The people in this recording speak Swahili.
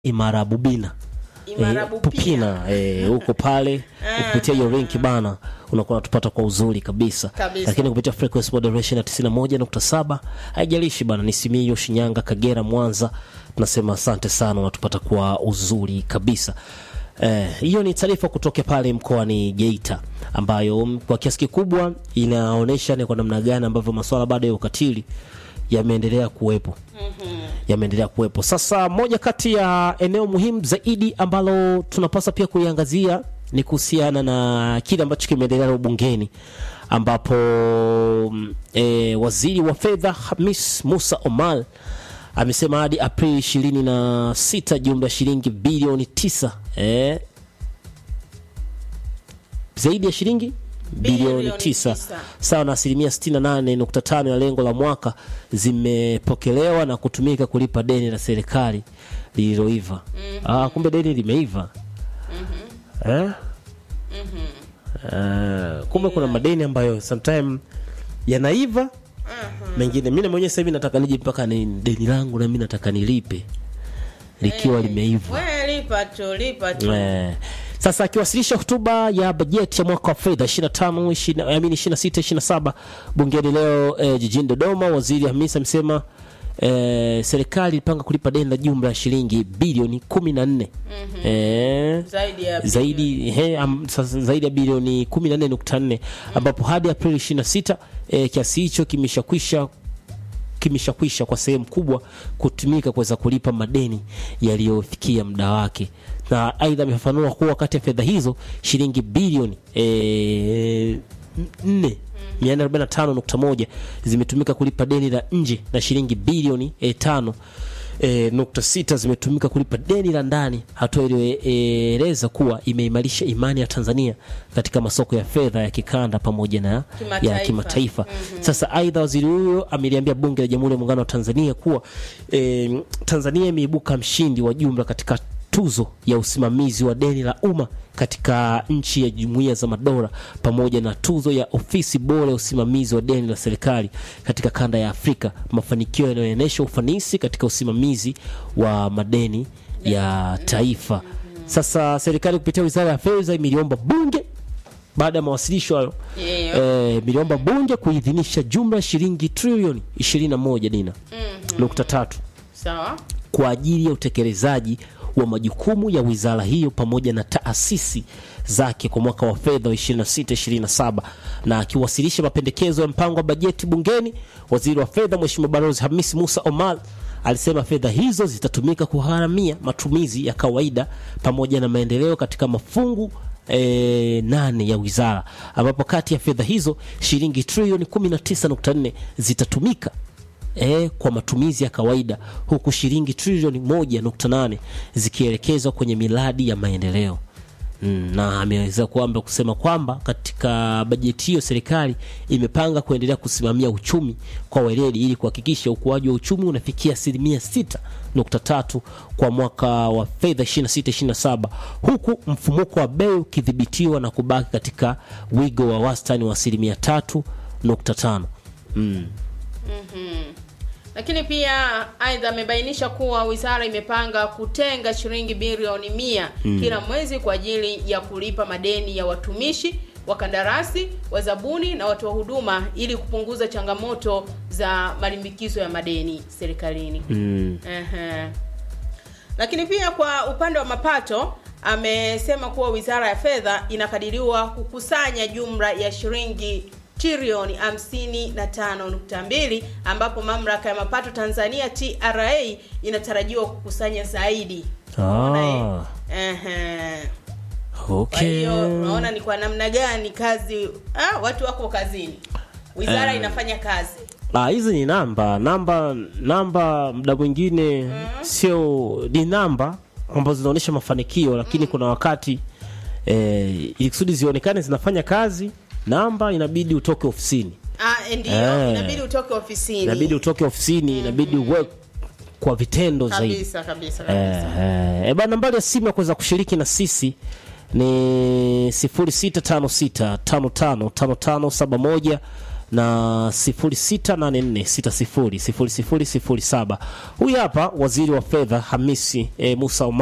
Imara Bubina Imara Eh, Bupina. Pupina eh, huko pale kupitia hiyo link bana, unakuwa unatupata kwa uzuri kabisa, Kabisa. lakini kupitia frequency moderation ya 91.7 haijalishi bana, ni Simiyu, Shinyanga, Kagera, Mwanza, tunasema asante sana, unatupata kwa uzuri kabisa. Eh, hiyo ni taarifa kutoka pale mkoani Geita ambayo mm, kwa kiasi kikubwa inaonyesha ni kwa namna gani ambavyo masuala bado ya ukatili yameendelea kuwepo yameendelea kuwepo. Sasa moja kati ya eneo muhimu zaidi ambalo tunapaswa pia kuiangazia ni kuhusiana na kile ambacho kimeendelea leo bungeni ambapo mm, e, waziri wa fedha Hamis Musa Omar amesema hadi Aprili ishirini na sita jumla ya shilingi bilioni tisa e, zaidi ya shilingi bilioni Bilioni tisa tisa. sawa na asilimia 68.5 ya lengo la mwaka zimepokelewa na kutumika kulipa deni la serikali lililoiva. Ah, kumbe deni limeiva eh? Eh, kumbe kuna madeni ambayo sometime yanaiva mengine. Mimi mwenyewe sasa hivi nataka nije mpaka ni deni langu na mimi nataka nilipe likiwa limeiva. We, lipa tu lipa tu Eh, Sasa akiwasilisha hotuba ya bajeti ya mwaka wa fedha 25 20 I mean 26 27 bungeni leo eh, jijini Dodoma, waziri Hamisa amesema eh, serikali ilipanga kulipa deni la jumla ya shilingi bilioni 14 eh, zaidi ya zaidi he, am, sasa zaidi ya bilioni 14.4 ambapo hadi Aprili 26 eh, kiasi hicho kimeshakwisha kimeshakwisha kwa sehemu kubwa kutumika kuweza kulipa madeni yaliyofikia muda wake, na aidha amefafanua kuwa kati ya fedha hizo shilingi bilioni eh, nne 445.1 zimetumika kulipa deni la nje na shilingi bilioni eh, tano E, nukta sita zimetumika kulipa deni la ndani, hatua iliyoeleza kuwa imeimarisha imani ya Tanzania katika masoko ya fedha ya kikanda pamoja na ya Kimataifa. kimataifa. Sasa aidha, waziri huyo ameliambia bunge la Jamhuri ya Muungano wa Tanzania kuwa e, Tanzania imeibuka mshindi wa jumla katika tuzo ya usimamizi wa deni la umma katika nchi ya Jumuiya za Madola pamoja na tuzo ya ofisi bora ya usimamizi wa deni la serikali katika kanda ya Afrika, mafanikio yanayoonyesha ufanisi katika usimamizi wa madeni ya taifa. Sasa serikali kupitia Wizara ya Fedha imeliomba bunge baada ya mawasilisho hayo Yeah. eh, miliomba bunge kuidhinisha jumla ya shilingi trilioni 21 dina nukta tatu sawa kwa ajili ya utekelezaji wa majukumu ya wizara hiyo pamoja na taasisi zake kwa mwaka wa fedha wa 26-27. Na akiwasilisha mapendekezo ya mpango wa bajeti bungeni, waziri wa fedha Mheshimiwa Balozi Hamisi Musa Omar alisema fedha hizo zitatumika kugharamia matumizi ya kawaida pamoja na maendeleo katika mafungu e, nane ya wizara ambapo kati ya fedha hizo shilingi trilioni 19.4 zitatumika e, kwa matumizi ya kawaida huku shilingi trilioni 1.8 zikielekezwa kwenye miradi ya maendeleo. Mm, na ameweza kwamba kusema kwamba katika bajeti hiyo serikali imepanga kuendelea kusimamia uchumi kwa weledi ili kuhakikisha ukuaji wa uchumi unafikia asilimia 6.3 kwa mwaka wa fedha 26-27 huku mfumuko wa bei ukidhibitiwa na kubaki katika wigo wa wastani wa asilimia 3.5. Mm. lakini pia aidha amebainisha kuwa wizara imepanga kutenga shilingi bilioni mia kila mwezi kwa ajili ya kulipa madeni ya watumishi wakandarasi wazabuni na watoa huduma ili kupunguza changamoto za malimbikizo ya madeni serikalini Mm. Ehe. Lakini pia kwa upande wa mapato amesema kuwa Wizara ya Fedha inakadiriwa kukusanya jumla ya shilingi trilioni 55.2 ambapo mamlaka ya mapato Tanzania TRA inatarajiwa kukusanya zaidi. Unaona, Ah, eh? Ehe. Kwa okay. hiyo unaona ni kwa namna gani kazi ah, watu wako kazini. Wizara Eh. inafanya kazi. Ah, hizi ni namba namba namba, muda mwingine sio ni namba ambazo zinaonyesha mafanikio, lakini kuna wakati eh, ili kusudi zionekane zinafanya kazi, namba inabidi utoke ofisini, Ah, ndio Eh. inabidi utoke ofisini. inabidi utoke ofisini, inabidi uwe kwa vitendo zaidi. kabisa kabisa kabisa. Eh, eh, bana nambari ya simu ya kuweza kushiriki na sisi ni 0656555571 na 0684600007. Huyu hapa waziri wa fedha Hamisi e, Musa Omar